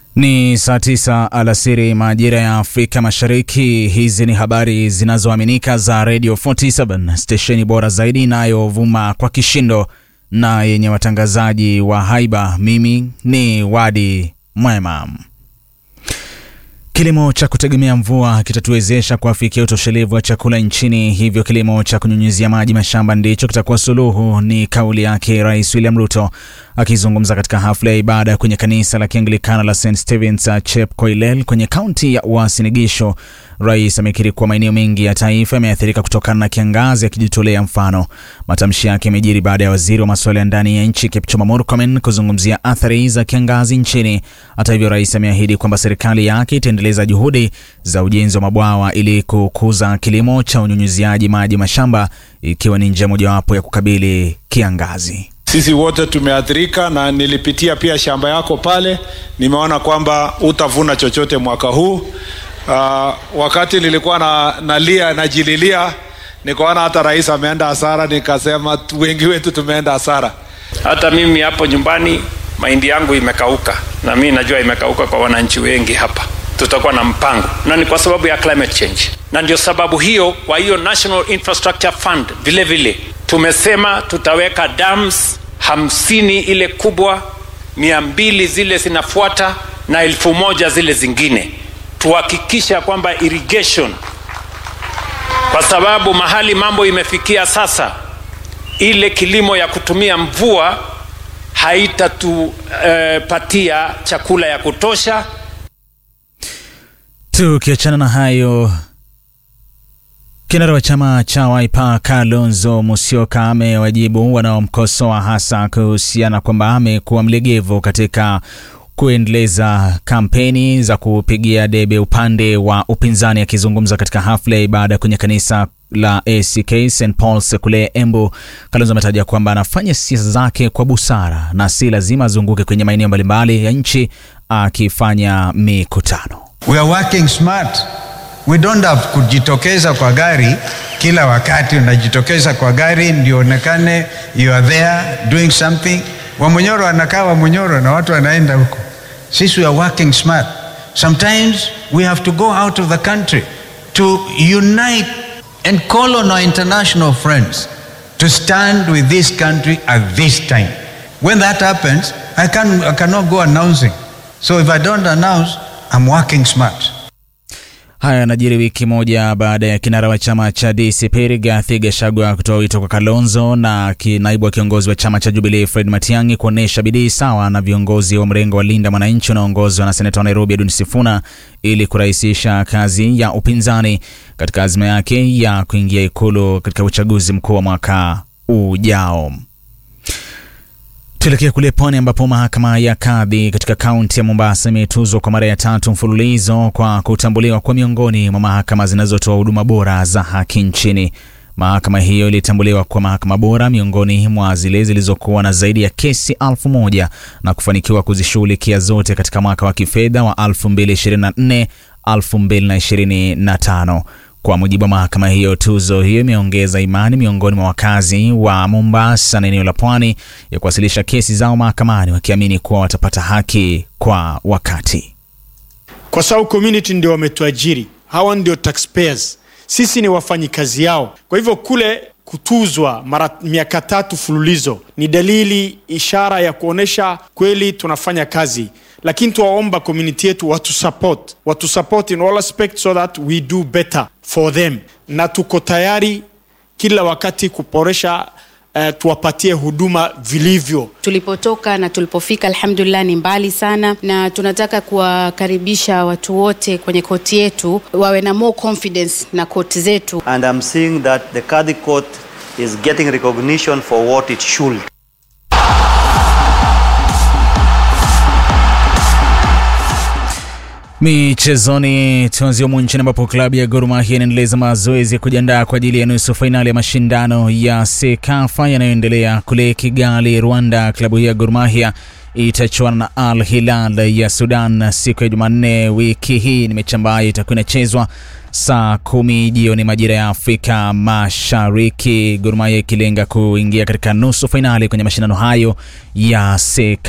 Ni saa tisa alasiri majira ya Afrika Mashariki. Hizi ni habari zinazoaminika za Radio 47 stesheni bora zaidi inayovuma kwa kishindo na yenye watangazaji wa haiba. Mimi ni Wadi Mwema. Kilimo cha kutegemea mvua kitatuwezesha kuafikia utoshelevu wa chakula nchini, hivyo kilimo cha kunyunyizia maji mashamba ndicho kitakuwa suluhu, ni kauli yake Rais William Ruto akizungumza katika hafla ya ibada kwenye kanisa la Kianglikana la St Stevens Chepkoilel kwenye kaunti ya Uasin Gishu. Rais amekiri kuwa maeneo mengi ya taifa yameathirika kutokana na kiangazi, akijitolea mfano. Matamshi yake yamejiri baada ya waziri wa masuala ya ndani ya nchi Kipchumba Murkomen kuzungumzia athari za kiangazi nchini. Hata hivyo, rais ameahidi kwamba serikali yake itaendeleza juhudi za ujenzi wa mabwawa ili kukuza kilimo cha unyunyiziaji maji mashamba, ikiwa ni njia mojawapo ya kukabili kiangazi. Sisi wote tumeathirika, na nilipitia pia shamba yako pale, nimeona kwamba utavuna chochote mwaka huu. Uh, wakati nilikuwa na nalia najililia, nikaona hata rais ameenda hasara, nikasema wengi wetu tumeenda hasara. Hata mimi hapo nyumbani mahindi yangu imekauka, na mimi najua imekauka kwa wananchi wengi hapa. Tutakuwa na mpango, na ni kwa sababu ya climate change, na ndio sababu hiyo, kwa hiyo National Infrastructure Fund vile vile tumesema tutaweka dams hamsini ile kubwa, mia mbili zile zinafuata na elfu moja zile zingine, tuhakikisha kwamba irrigation, kwa sababu mahali mambo imefikia sasa, ile kilimo ya kutumia mvua haitatupatia uh, chakula ya kutosha. Tukiachana na hayo Kinara wa chama cha Wiper Kalonzo Musyoka amewajibu wanaomkosoa hasa kuhusiana kwamba amekuwa mlegevu katika kuendeleza kampeni za kupigia debe upande wa upinzani. Akizungumza katika hafla ya ibada kwenye kanisa la ACK St Paul's kule Embu, Kalonzo ametaja kwamba anafanya siasa zake kwa busara na si lazima azunguke kwenye maeneo mbalimbali ya nchi akifanya mikutano. We are working smart. We don't have kujitokeza kwa gari kila wakati. Unajitokeza kwa gari ndio onekane you are there doing something. Wamonyoro anakaa Wamonyoro na watu wanaenda huko. Sisi we are working smart. Sometimes we have to go out of the country to unite and call on our international friends to stand with this country at this time. When that happens, I, can, I cannot go announcing. So if I don't announce, I'm working smart. Haya yanajiri wiki moja baada ya kinara wa chama cha DCP Rigathi Gachagua kutoa wito kwa Kalonzo na naibu wa kiongozi wa chama cha Jubilee Fred Matiang'i kuonyesha bidii sawa na viongozi wa mrengo wa Linda Mwananchi unaoongozwa na seneta wa Nairobi Edwin Sifuna ili kurahisisha kazi ya upinzani katika azma yake ya kuingia ikulu katika uchaguzi mkuu wa mwaka ujao. Tuelekea kule pwani ambapo mahakama ya kadhi katika kaunti ya Mombasa imetuzwa kwa mara ya tatu mfululizo kwa kutambuliwa kwa miongoni mwa mahakama zinazotoa huduma bora za haki nchini. Mahakama hiyo ilitambuliwa kwa mahakama bora miongoni mwa zile zilizokuwa na zaidi ya kesi elfu moja na kufanikiwa kuzishughulikia zote katika mwaka wa kifedha wa 2024 2025. Kwa mujibu wa mahakama hiyo, tuzo hiyo imeongeza imani miongoni mwa wakazi wa Mombasa na eneo la pwani ya kuwasilisha kesi zao mahakamani wakiamini kuwa watapata haki kwa wakati, kwa sababu community ndio wametuajiri, hawa ndio taxpayers, sisi ni wafanyikazi yao. Kwa hivyo kule kutuzwa mara miaka tatu fululizo ni dalili, ishara ya kuonyesha kweli tunafanya kazi lakini tuwaomba community yetu watu support, watu support in all aspects so that we do better for them, na tuko tayari kila wakati kuboresha uh, tuwapatie huduma vilivyo. Tulipotoka na tulipofika, alhamdulillah, ni mbali sana, na tunataka kuwakaribisha watu wote kwenye koti yetu wawe na more confidence na koti zetu. And I'm seeing that the Kadhi court is getting recognition for what it should. Michezoni, tuanzie humu nchini ambapo klabu ya Gor Mahia inaendeleza mazoezi ya kujiandaa kwa ajili ya nusu fainali ya mashindano ya Sekafa yanayoendelea kule Kigali, Rwanda. Klabu hii ya Gor Mahia itachuana na Al Hilal ya Sudan siku ya Jumanne wiki hii. Ni mechi ambayo itakuwa inachezwa saa kumi jioni majira ya Afrika Mashariki, Gor Mahia ikilenga kuingia katika nusu fainali kwenye mashindano hayo ya Sekafa.